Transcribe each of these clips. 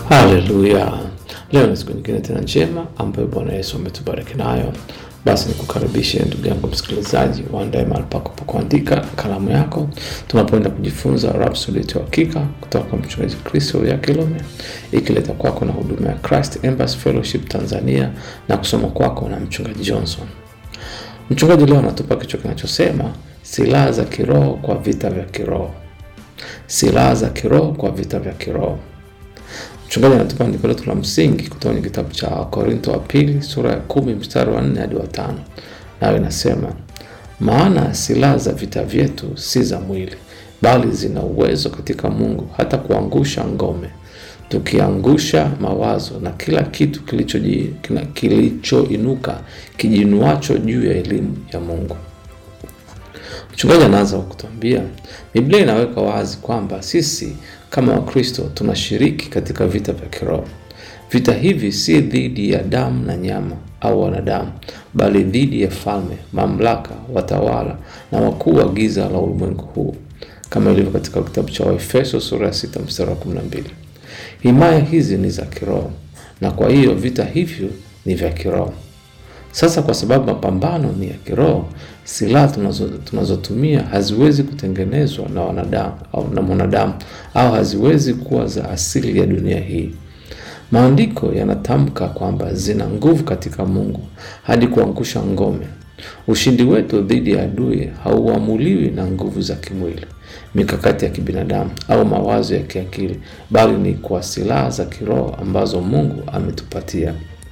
Haleluya! Leo ni siku nyingine tena njema ambayo Bwana Yesu ametubariki nayo. Basi nikukaribishe ndugu yangu msikilizaji, uandae mahali pako pa kuandika kalamu yako, tunapoenda kujifunza Rhapsody ya Hakika kutoka kwa mchungaji Kristo ya Kilome, ikileta kwako na huduma ya Christ Embassy Fellowship Tanzania na kusoma kwako na mchungaji Johnson. Mchungaji leo anatupa kichwa kinachosema silaha za kiroho kwa vita vya kiroho. Silaha za kiroho kwa vita vya kiroho. Mchungaji anatupa andiko letu la msingi kutoka kwenye kitabu cha Wakorinto wa pili sura ya kumi mstari wa nne hadi wa tano nayo inasema, maana silaha za vita vyetu si za mwili, bali zina uwezo katika Mungu hata kuangusha ngome, tukiangusha mawazo na kila kitu kilichoji- kina- kilichoinuka kijinuacho juu ya elimu ya Mungu. Mchungaji anaanza kwa kutuambia Biblia inaweka wazi kwamba sisi kama Wakristo tunashiriki katika vita vya kiroho. Vita hivi si dhidi ya damu na nyama au wanadamu, bali dhidi ya falme, mamlaka, watawala na wakuu wa giza la ulimwengu huu, kama ilivyo katika kitabu cha Waefeso sura ya 6 mstari wa 12. Himaya hizi ni za kiroho, na kwa hiyo vita hivyo ni vya kiroho. Sasa kwa sababu mapambano ni ya kiroho, silaha tunazo- tunazotumia haziwezi kutengenezwa na wanadamu au na mwanadamu au haziwezi kuwa za asili ya dunia hii. Maandiko yanatamka kwamba zina nguvu katika Mungu hadi kuangusha ngome. Ushindi wetu dhidi ya adui hauamuliwi na nguvu za kimwili, mikakati ya kibinadamu au mawazo ya kiakili, bali ni kwa silaha za kiroho ambazo Mungu ametupatia.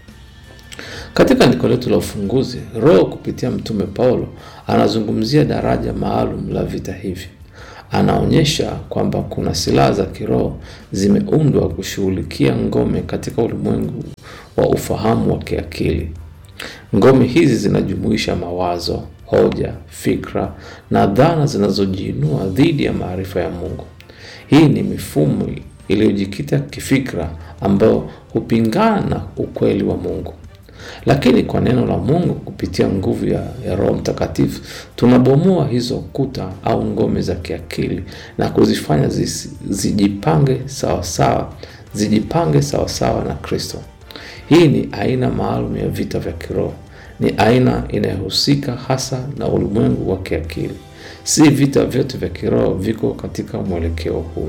Katika andiko letu la ufunguzi, Roho kupitia Mtume Paulo anazungumzia daraja maalum la vita hivi. Anaonyesha kwamba kuna silaha za kiroho zimeundwa kushughulikia ngome katika ulimwengu wa ufahamu wa kiakili. Ngome hizi zinajumuisha mawazo, hoja, fikra na dhana zinazojiinua dhidi ya maarifa ya Mungu. Hii ni mifumo iliyojikita kifikra ambayo hupingana na ukweli wa Mungu. Lakini kwa neno la Mungu kupitia nguvu ya, ya Roho Mtakatifu tunabomoa hizo kuta au ngome za kiakili na kuzifanya zisi- zijipange sawasawa zijipange sawasawa na Kristo. Hii ni aina maalum ya vita vya kiroho. Ni aina inayohusika hasa na ulimwengu wa kiakili. Si vita vyote vya kiroho viko katika mwelekeo huu.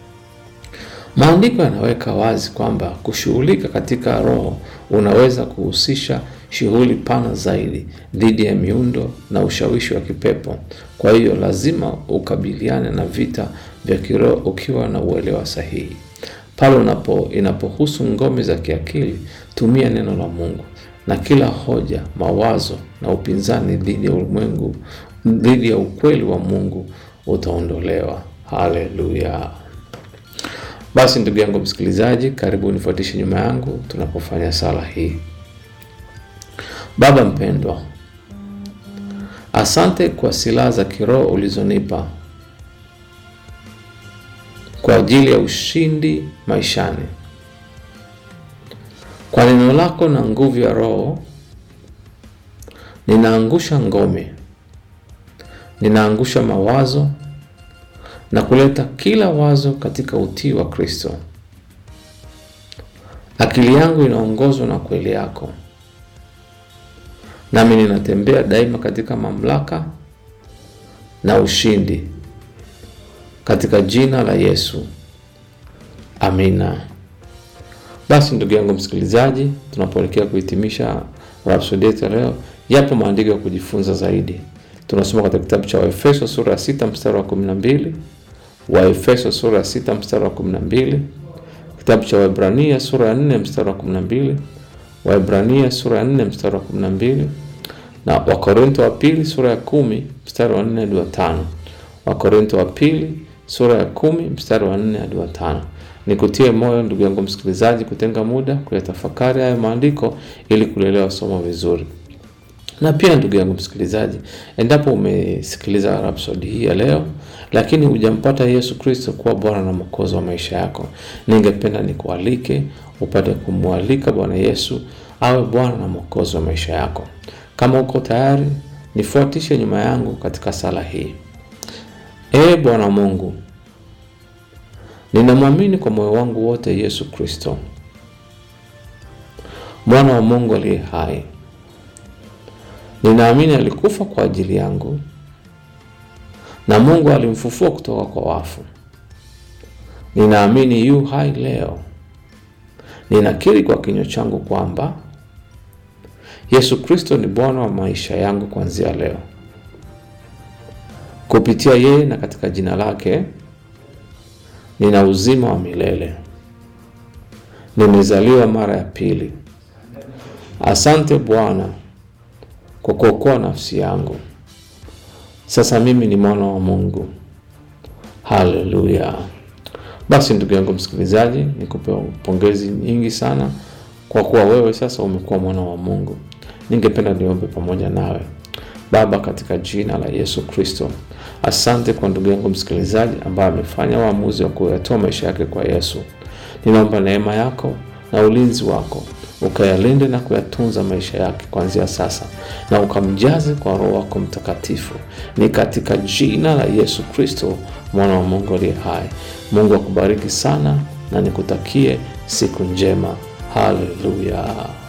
Maandiko yanaweka wazi kwamba kushughulika katika roho unaweza kuhusisha shughuli pana zaidi dhidi ya miundo na ushawishi wa kipepo. Kwa hiyo lazima ukabiliane na vita vya kiroho ukiwa na uelewa sahihi. Pale unapo inapohusu ngome za kiakili, tumia neno la Mungu na kila hoja, mawazo na upinzani dhidi ya ulimwengu, dhidi ya ukweli wa Mungu utaondolewa. Haleluya! Basi ndugu yangu msikilizaji, karibu nifuatishe nyuma yangu tunapofanya sala hii. Baba mpendwa, asante kwa silaha za kiroho ulizonipa kwa ajili ya ushindi maishani. Kwa neno lako na nguvu ya Roho, ninaangusha ngome, ninaangusha mawazo na kuleta kila wazo katika utii wa Kristo. Akili yangu inaongozwa na kweli yako, nami ninatembea daima katika mamlaka na ushindi, katika jina la Yesu, amina. Basi ndugu yangu msikilizaji, tunapoelekea kuhitimisha Rhapsody yetu ya leo, yapo maandiko ya kujifunza zaidi. Tunasoma katika kitabu cha Waefeso sura ya 6 mstari wa 12, Waefeso sura ya 6 mstari wa 12, kitabu cha Waebrania sura ya 4 mstari wa 12, Waebrania sura ya 4 mstari wa 12 na Wakorinto wa pili sura ya 10 mstari wa 4 hadi wa 5. Wakorinto wa pili sura ya 10 mstari wa 4 hadi wa 5. Nikutie moyo ndugu yangu msikilizaji, kutenga muda kuyatafakari hayo maandiko ili kulielewa somo vizuri. Na pia ndugu yangu msikilizaji, endapo umesikiliza Rhapsody hii ya leo lakini hujampata Yesu Kristo kuwa Bwana na Mwokozi wa maisha yako, ningependa nikualike upate kumwalika Bwana Yesu awe Bwana na Mwokozi wa maisha yako. Kama uko tayari, nifuatishe nyuma yangu katika sala hii. Ee Bwana Mungu, Ninamwamini kwa moyo wangu wote Yesu Kristo, mwana wa Mungu aliye hai. Ninaamini alikufa kwa ajili yangu na Mungu alimfufua kutoka kwa wafu. Ninaamini yu hai leo. Ninakiri kwa kinywa changu kwamba Yesu Kristo ni Bwana wa maisha yangu kuanzia leo. Kupitia yeye na katika jina lake nina uzima wa milele. Nimezaliwa mara ya pili. Asante Bwana kwa kuokoa nafsi yangu. Sasa mimi ni mwana wa Mungu. Haleluya! Basi ndugu yangu msikilizaji, nikupe pongezi nyingi sana kwa kuwa wewe sasa umekuwa mwana wa Mungu. Ningependa niombe pamoja nawe. Baba, katika jina la Yesu Kristo, asante kwa ndugu yangu msikilizaji ambaye amefanya uamuzi wa kuyatoa maisha yake kwa Yesu. Ninaomba neema yako na ulinzi wako ukayalinde na kuyatunza maisha yake kuanzia sasa, na ukamjaze kwa Roho wako Mtakatifu. Ni katika jina la Yesu Kristo, mwana wa Mungu aliye hai. Mungu akubariki sana na nikutakie siku njema. Haleluya.